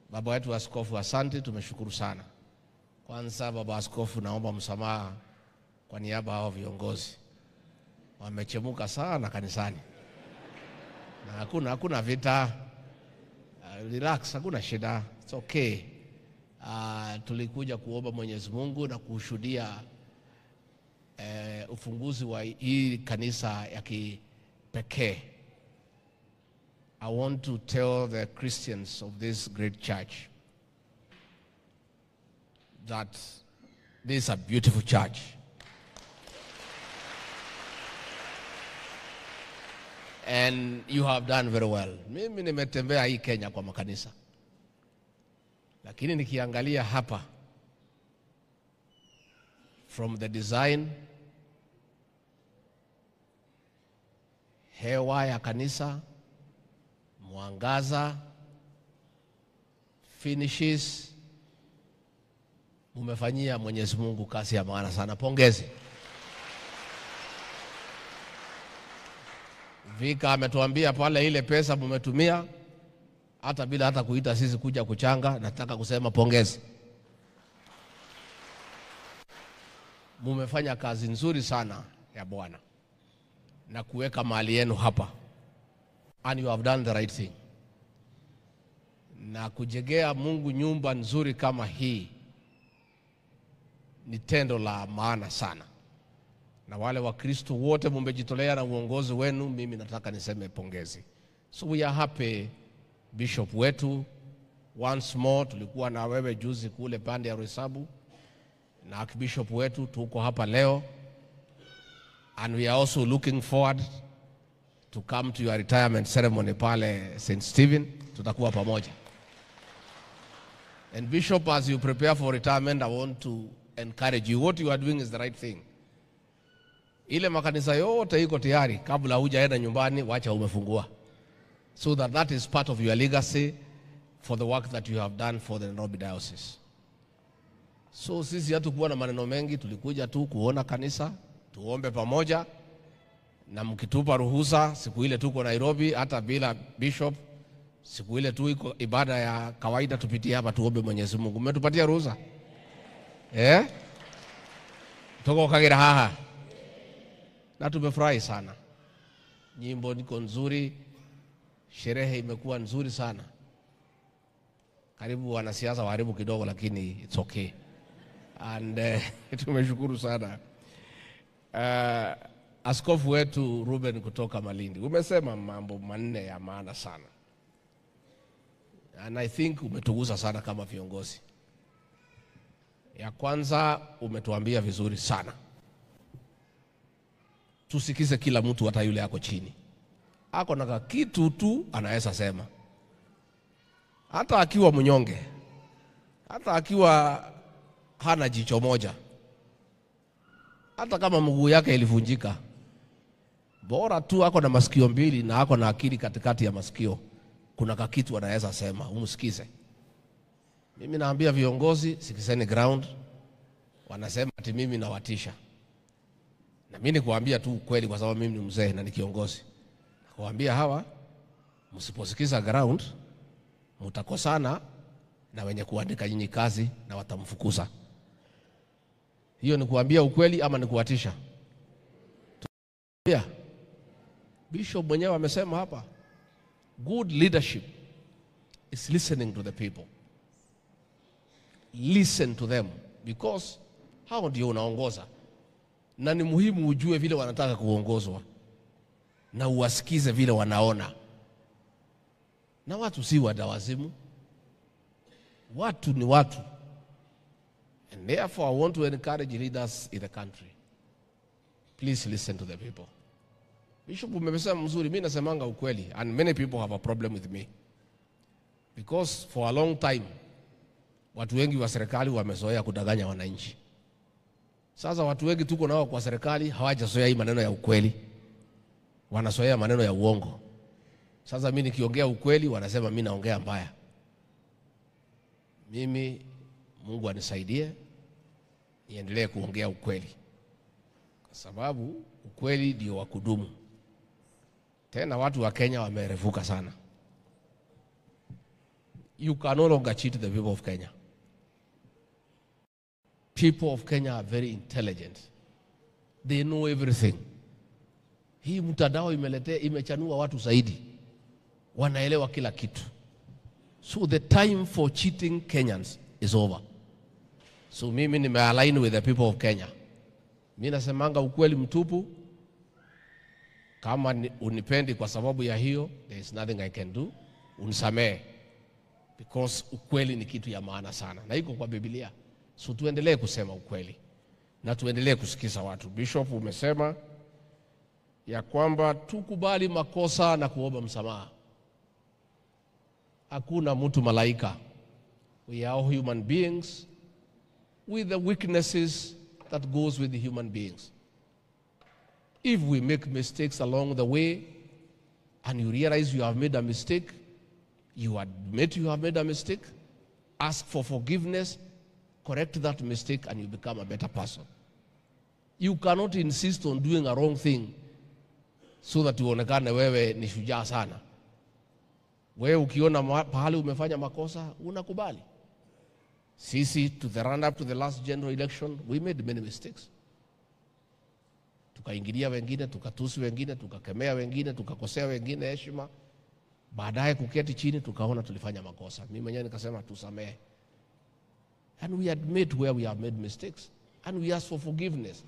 Baba wetu askofu, asante, tumeshukuru sana. Kwanza baba askofu, naomba msamaha kwa niaba ya hao viongozi, wamechemuka sana kanisani na hakuna hakuna vita. Uh, relax, hakuna shida, it's okay. Uh, tulikuja kuomba Mwenyezi Mungu na kushuhudia uh, ufunguzi wa hii kanisa ya kipekee. I want to tell the Christians of this great church that this is a beautiful church. And you have done very well. Mimi nimetembea hii Kenya kwa makanisa, lakini nikiangalia hapa from the design, hewa ya kanisa, mwangaza, finishes, mumefanyia Mwenyezi Mungu kazi ya maana sana. Pongezi. Vika ametuambia pale ile pesa mumetumia hata bila hata kuita sisi kuja kuchanga. Nataka kusema pongezi, mumefanya kazi nzuri sana ya Bwana na kuweka mali yenu hapa, and you have done the right thing. Na kujengea Mungu nyumba nzuri kama hii ni tendo la maana sana na wale Wakristo wote mumejitolea na uongozi wenu, mimi nataka niseme pongezi. So we are happy bishop wetu, once more tulikuwa na wewe juzi kule pande ya Roysambu na archbishop wetu, tuko hapa leo and we are also looking forward to come to your retirement ceremony pale St. Stephen, tutakuwa pamoja. And bishop, as you prepare for retirement, I want to encourage you. What you are doing is the right thing. Ile makanisa yote iko tayari, kabla hujaenda nyumbani, wacha umefungua, so that that is part of your legacy for the work that you have done for the Nairobi Diocese. So sisi hatukuwa na maneno mengi, tulikuja tu kuona kanisa, tuombe pamoja, na mkitupa ruhusa, siku ile tuko Nairobi, hata bila bishop, siku ile tu iko ibada ya kawaida, tupitie hapa tuombe Mwenyezi Mungu. Mmetupatia ruhusa eh? Tuko Kagera haha na tumefurahi sana. Nyimbo niko nzuri, sherehe imekuwa nzuri sana. Karibu wanasiasa waharibu kidogo, lakini it's okay and uh, tumeshukuru sana uh, askofu wetu Ruben kutoka Malindi, umesema mambo manne ya maana sana and I think umetugusa sana kama viongozi. Ya kwanza umetuambia vizuri sana tusikize kila mtu, hata yule ako chini, ako na kitu tu anaweza sema, hata akiwa mnyonge, hata akiwa hana jicho moja, hata kama mguu yake ilivunjika, bora tu ako na masikio mbili na ako na akili katikati ya masikio, kuna kakitu anaweza sema, umsikize. Mimi naambia viongozi, sikizeni ground. Wanasema ati mimi nawatisha na mimi nikuambia tu ukweli, kwa sababu mimi ni mzee na ni kiongozi. Nakuambia hawa, msiposikiza ground, mtakosana na wenye kuandika nyinyi kazi na watamfukuza. Hiyo ni kuambia ukweli ama ni kuwatisha? Yeah. Bishop mwenyewe amesema hapa, good leadership is listening to the people. Listen to them because hao ndio unaongoza na ni muhimu ujue vile wanataka kuongozwa na uwasikize vile wanaona. Na watu si wadawazimu, watu ni watu, and therefore I want to encourage leaders in the country, please listen to the people. Bishop, umesema mzuri, mimi nasemanga ukweli, and many people have a problem with me because for a long time watu wengi wa serikali wamezoea kudanganya wananchi. Sasa watu wengi tuko nao kwa serikali hawajazoea hii maneno ya ukweli, wanazoea maneno ya uongo. Sasa mimi nikiongea ukweli wanasema mimi naongea mbaya. Mimi Mungu anisaidie niendelee kuongea ukweli, kwa sababu ukweli ndio wa kudumu. Tena watu wa Kenya wamerefuka sana. you can no longer cheat the people of Kenya. People of Kenya are very intelligent. They know everything. Hii mtandao imeletea imechanua watu zaidi, wanaelewa kila kitu. So the time for cheating Kenyans is over. So mimi nimealign with the people of Kenya. Mi nasemanga ukweli mtupu. Kama ni- unipendi kwa sababu ya hiyo, there is nothing I can do. Unisamehe because ukweli ni kitu ya maana sana na iko kwa Biblia. So tuendelee kusema ukweli na tuendelee kusikiza watu. Bishop, umesema ya kwamba tukubali makosa na kuomba msamaha. Hakuna mtu malaika. We are all human beings with the weaknesses that goes with the human beings. If we make mistakes along the way and you realize you have made a mistake, you admit you have made a mistake, ask for forgiveness, correct that mistake, and you become a better person. You cannot insist on doing a wrong thing so that uonekane wewe ni shujaa sana. Wewe ukiona ma- pahali umefanya makosa unakubali. Sisi to the run up to the last general election we made many mistakes. Tukaingilia wengine, tukatusi wengine, tukakemea wengine, tukakosea wengine heshima. Baadaye kuketi chini tukaona tulifanya makosa. Mimi mwenyewe nikasema tusamehe. And we admit where we have made mistakes and we ask for forgiveness.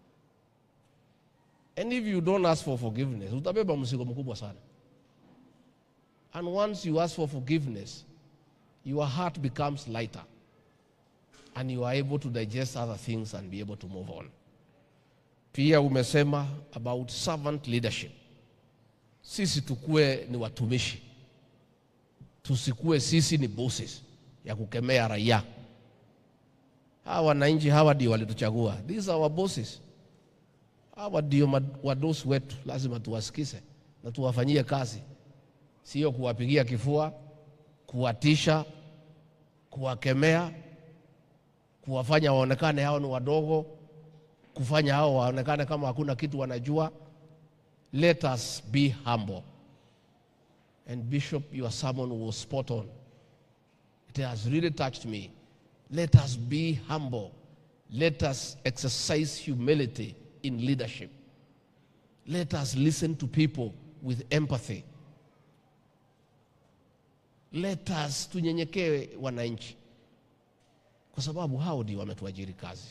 And if you don't ask for forgiveness, utabeba mzigo mkubwa sana. And once you ask for forgiveness, your heart becomes lighter and you are able to digest other things and be able to move on. Pia umesema about servant leadership. Sisi tukue ni watumishi, tusikue sisi ni bosses ya kukemea raia. Hawa wananchi hawa ndio walituchagua, these are our bosses. Hawa ndio mad- wadosi wetu, lazima tuwasikize na tuwafanyie kazi, sio kuwapigia kifua, kuwatisha, kuwakemea, kuwafanya waonekane hao ni wadogo, kufanya hao waonekane kama hakuna kitu wanajua. Let us be humble. And Bishop, your sermon was spot on. It has really touched me. Let us be humble. Let us exercise humility in leadership. Let us listen to people with empathy. Let us tunyenyekee wananchi, kwa sababu hao ndio wametuajiri kazi.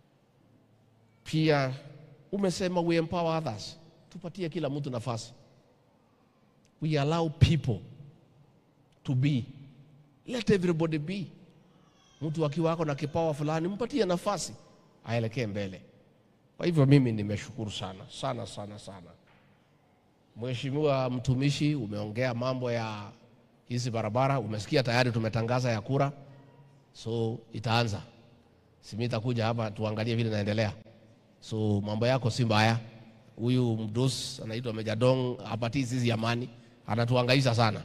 Pia umesema we empower others, tupatie kila mtu nafasi. We allow people to be. Let everybody be. Mtu akiwa ako na kipawa fulani, mpatie nafasi aelekee mbele. Kwa hivyo mimi nimeshukuru sana sana sana sana. Mheshimiwa mtumishi, umeongea mambo ya hizi barabara, umesikia tayari tumetangaza ya kura, so itaanza. Simi itakuja hapa tuangalie vile inaendelea. So mambo yako si mbaya. Huyu mdos anaitwa Mejadong hapatii sisi amani, anatuhangaisha sana.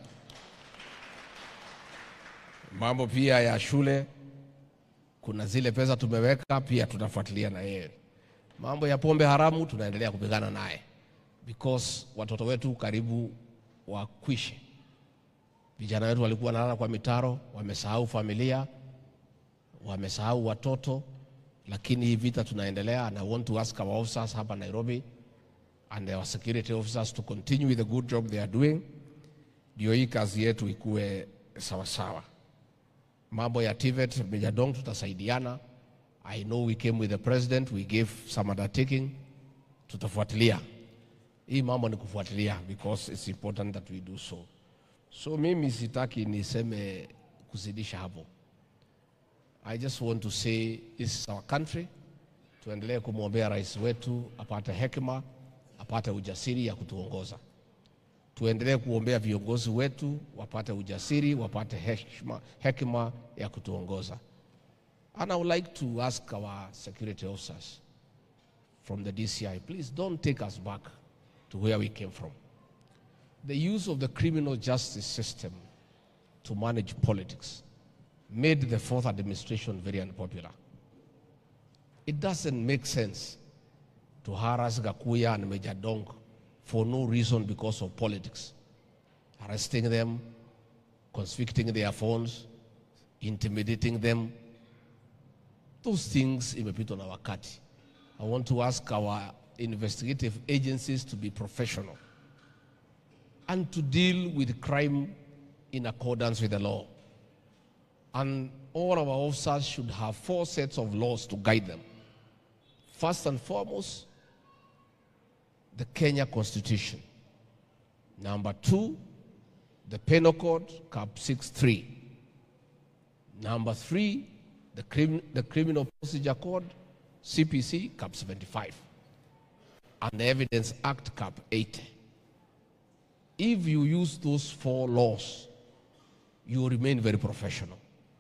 Mambo pia ya shule, kuna zile pesa tumeweka, pia tutafuatilia na yeye. Mambo ya pombe haramu tunaendelea kupigana naye because watoto wetu karibu wakwishe. Vijana wetu walikuwa wanalala kwa mitaro, wamesahau familia, wamesahau watoto, lakini hii vita tunaendelea, and I want to ask our officers hapa Nairobi and our security officers to continue with the good job they are doing, ndio hii kazi yetu ikuwe sawasawa. Mambo ya TVET, Meja Dong, tutasaidiana. I know we came with the president, we gave some undertaking, tutafuatilia hii mambo ni kufuatilia because it's important that we do so. So mimi sitaki niseme kuzidisha hapo. I just want to say this is our country. Tuendelee kumwombea rais wetu apate hekima, apate ujasiri ya kutuongoza. Tuendelee kuombea viongozi wetu wapate ujasiri, wapate hekima, hekima ya kutuongoza. And I would like to ask our security officers from the DCI, please don't take us back to where we came from. The use of the criminal justice system to manage politics made the fourth administration very unpopular. It doesn't make sense to harass Gakuya and Major Dong for no reason because of politics. Arresting them, confiscating their phones, intimidating them. Those things imepitwa na wakati. I want to ask our investigative agencies to be professional and to deal with crime in accordance with the law. And all our officers should have four sets of laws to guide them. First and foremost, the Kenya Constitution. Number two, the Penal Code, Cap 63. Number three, the, crim- the Criminal Procedure Code, CPC, Cap 75. And the Evidence Act, Cap 80. If you use those four laws, you remain very professional.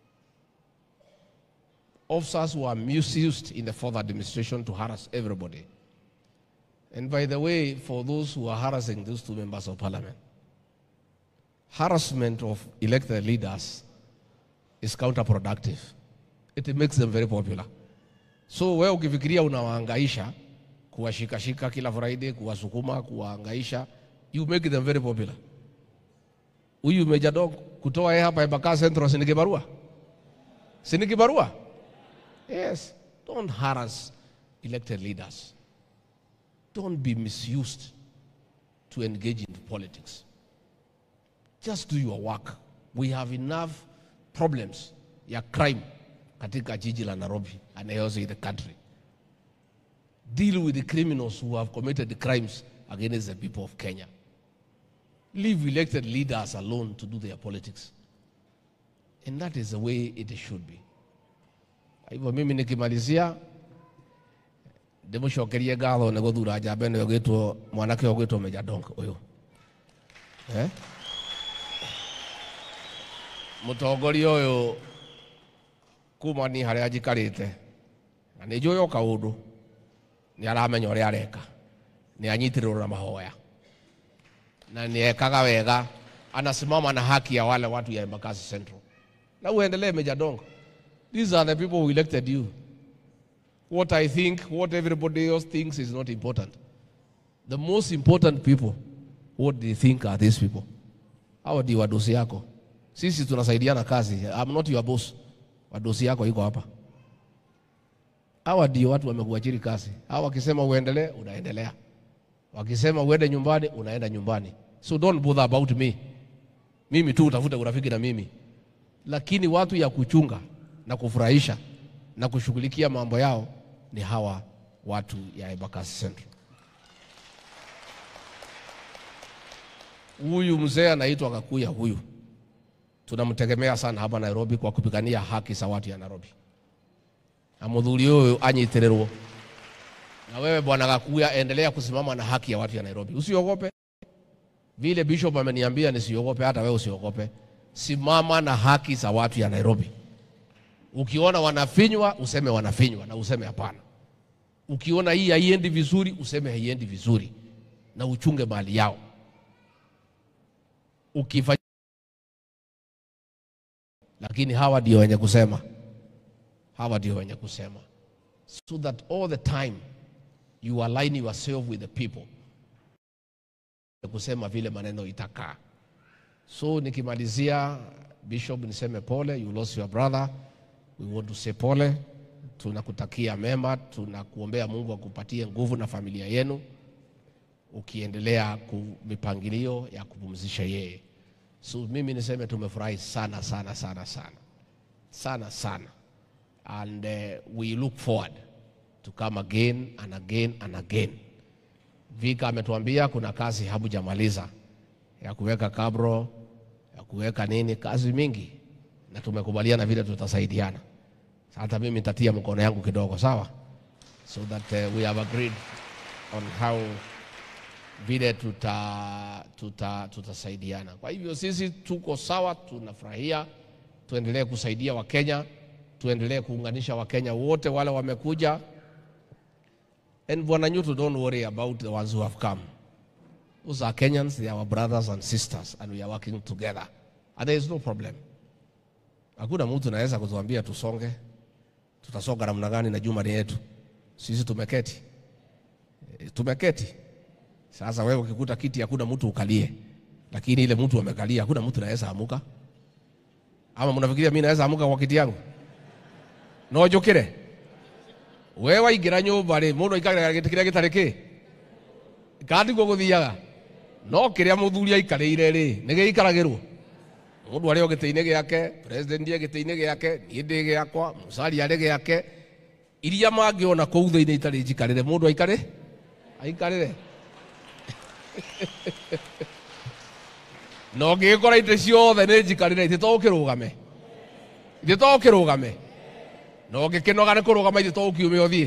Officers were misused in the fourth administration to harass everybody. And by the way, for those who are harassing those two members of parliament, harassment of elected leaders is counterproductive. It makes them very popular. So wewe ukifikiria unawaangaisha kuwashikashika kila Friday, kuwasukuma, kuwaangaisha, you make them very popular. Huyu Meja Dog kutoa yeye hapa Embakasi Central si ni kibarua? Si ni kibarua? Yes. Don't harass elected leaders. Don't be misused to engage in politics. Just do your work. We have enough problems ya crime katika jiji la Nairobi and also in the country. Deal with the criminals who have committed the crimes against the people of Kenya. Leave elected leaders alone to do their politics. And that is the way it should be. Kwa hivyo mimi nikimalizia ndimucokerie ngatho nä gå thura njamba ä no gä two mwanake å gwä two meja donk å yå må tongoria å yå kuma ni harä a njikarä te na nä njå å kaå ndå nä aramenya å rä a areka nä anyitä rä na mahoya na nä ekaga wega anasimama na haki ya wale watu ya Embakasi Central na uendelee meja donk these are the people who elected you what I think, what everybody else thinks is not important. The most important people, what they think are these people. Hawa ndio wadosi yako. Sisi tunasaidiana kazi. I'm not your boss. Wadosi yako iko hapa. Hawa ndio watu wamekuajiri kazi. Hawa wakisema uendelee, unaendelea. Wakisema uende nyumbani, unaenda nyumbani. So don't bother about me. Mimi tu utafuta urafiki na mimi. Lakini watu ya kuchunga na kufurahisha na kushughulikia mambo yao ni hawa watu ya Embakasi Central. Huyu mzee anaitwa Kakuya, huyu tunamtegemea sana hapa Nairobi kwa kupigania haki za watu ya Nairobi, na muthuri huyu anyitirirwo. Na wewe bwana Kakuya, endelea kusimama na haki ya watu ya Nairobi, usiogope. Vile bishop ameniambia nisiogope, hata wewe usiogope. Simama na haki za watu ya Nairobi. Ukiona wanafinywa useme wanafinywa na useme hapana. Ukiona hii haiendi vizuri useme haiendi vizuri na uchunge mali yao. Ukifanya lakini hawa ndio wenye kusema, hawa ndio wenye kusema, so that all the time you align yourself with the people, kusema vile maneno itakaa. So nikimalizia, Bishop, niseme pole, you lost your brother. We want to say pole, tunakutakia mema, tunakuombea Mungu akupatie nguvu na familia yenu, ukiendelea ku mipangilio ya kupumzisha yeye. So mimi niseme tumefurahi sana sana sana sana sana sana, and uh, we look forward to come again and again and again. Vika ametuambia kuna kazi hamjamaliza ya kuweka kabro ya kuweka nini, kazi mingi na tumekubaliana vile tutasaidiana. Hata mimi nitatia mkono yangu kidogo, sawa, so that uh, we have agreed on how vile tuta, tuta, tutasaidiana. Kwa hivyo sisi tuko sawa, tunafurahia, tuendelee kusaidia Wakenya, tuendelee kuunganisha Wakenya wote wale wamekuja. And Bwana Nyuto, don't worry about the ones who have come. Those are Kenyans, they are our brothers and sisters and we are working together. And there is no problem. Hakuna mtu anaweza kutuambia tusonge. Tutasonga namna gani na juma ni yetu? Sisi tumeketi. E, tumeketi. Sasa wewe ukikuta kiti hakuna mtu ukalie. Lakini ile mtu amekalia hakuna mtu anaweza amuka. ama mnafikiria mimi naweza amuka kwa kiti yangu no njukire we waingira nyumba ri mundu aikarira giti kiria gitari ki kandiguo guthiaga no kiria muthuri aikarire ri ni giikaragirwo mundu ari o giti-ini giake president e giti-ini giake nie ndi giakwa musari ari giake iria mangiona kuu thiini itari njikarire mundu aikare aikarire no ngigikora ite ciothe nä njikarire itä to kä rå game itä to kä rå game no ngä kä noga nä kå rå gama itä to å kiume å thiä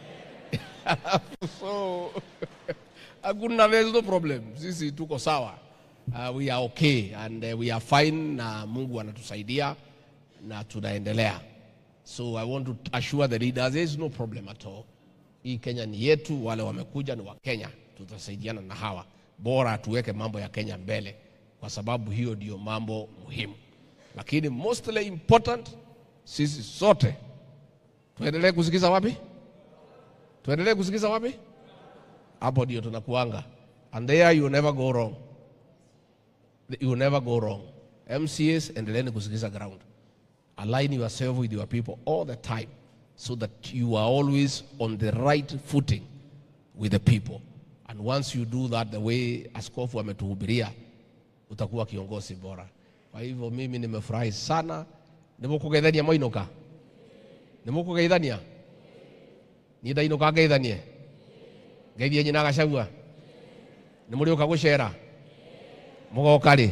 so hakuna there's no problem sisi tuko sawa uh, we are okay and uh, we are fine na mungu anatusaidia na tunaendelea so i want to assure the leaders there is no problem at all hii kenya ni yetu wale wamekuja ni wa kenya tutasaidiana na hawa bora tuweke mambo ya kenya mbele kwa sababu hiyo ndio mambo muhimu lakini mostly important sisi sote tuendelee kusikiza wapi tuendelee kusikiza wapi hapo ndio tunakuanga and there you never go wrong you never go wrong mcs endeleeni kusikiza ground align yourself with your people all the time so that you are always on the right footing with the people and once you do that the way askofu ametuhubiria utakuwa kiongozi bora kwa hivyo mimi nimefurahi sana nimukugeithania mwainuka nimukugeithania ni ndainuka ngeithanie ngeithie nyina gacagua nä må rä å ka gå cera må goka rä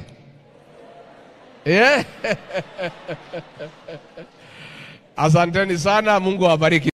asanteni sana mungu awabariki